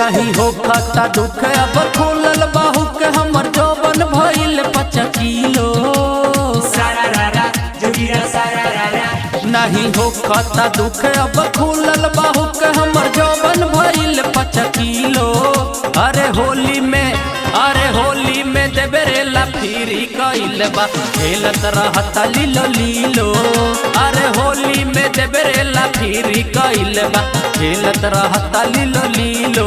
नहीं हो खाता दुख अब खुलल बाहू के हमर जौबन भइल पचा किलो सारा रारा जोगिरा सारा रारा नहीं हो खाता दुख अब खुलल बाहू के हमर जौबन भइल पचा किलो अरे होली में अरे होली में देबेरेला फिरी कइल बा खेलत रहता लीलो लीलो अरे होली में देबेरेला फिरी कइल बा खेलत रहता लीलो लीलो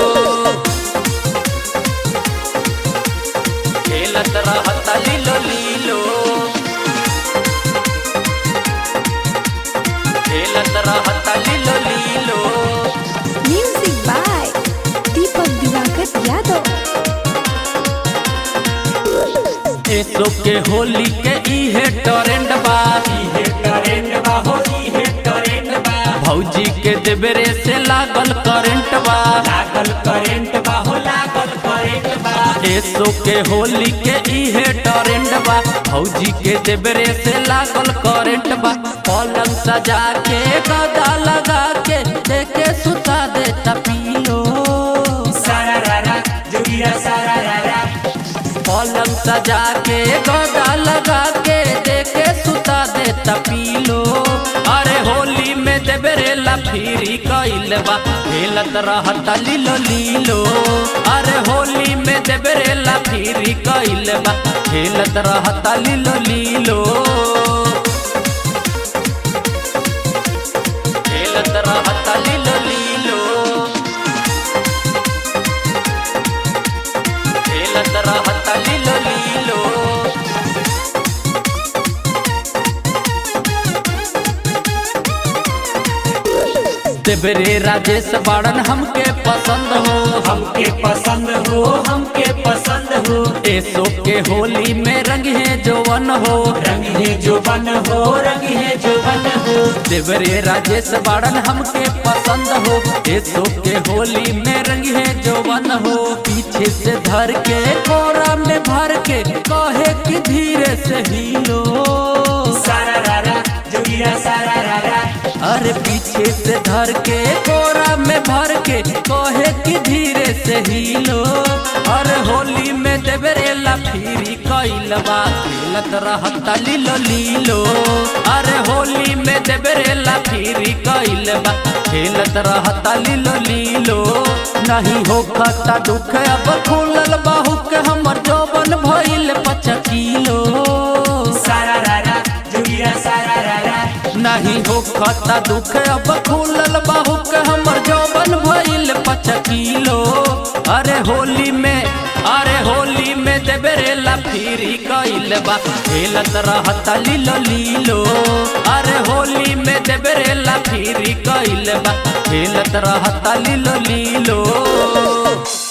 खेलत रहता लीलो लीलो खेलत रहता लीलो लीलो Music by Deepak Divakar Yadav. एसो के होली के इहे टरेंड बा इहे करेंट बा हो इहे करेंट बा भौजी के देबरे से लागल करंट बा लागल करेंट बा हो लागल करेंट बा एसो के होली के इहे टरेंट बा भौजी के देबरे से लागल करंट बा पलंग सजा के गदा लगा के देके सुता देता पीलो सारा रारा जोगिरा सारा रारा पलंग सजा के गदा लगा के देके सुता देता पीलो अरे होली में देबरेला फिरी कइल बा खेलत रहता लीलो लीलो अरे होली में देबरेला फिरी कइल बा खेलत रहता लीलो लीलो खेलत रहता लीलो लीलो खेलत रहता लीलो लीलो देवरे राजेश बाड़न हमके पसंद हो हमके पसंद हो हमके पसंद हो एसो के होली में रंग है जौवन हो रंग है जो बन हो रंग है जो बन हो देवरे राजेश बाड़न हमके पसंद हो एसो के होली में रंग है जौवन हो पीछे से धर के कोरा में भर के कहे कि धीरे से हिलो सारा रारा जोगिरा सारा रारा अरे पीछे से धर के कोरा में भर के कहे कि धीरे से हिलो अरे होली में देवरेला फिरी कइलबा खेलत रहता लीलो लीलो अरे होली में देवरेला फिरी कइलबा खेलत रहता लीलो लीलो नहीं हो खाता दुख अब खुलल बाहू के हमर जौबन भइल पचा किलो सारा रारा जोगिरा सारा रारा नहीं हो खाता दुख अब खुलल बाहू के हमर जौबन भइल पचा किलो अरे होली में अरे होली में देबरेला फिरी कइल बा खेलत रहता लीलो लीलो अरे होली में देबरेला फिरी कइल बा खेलत रहता लीलो लीलो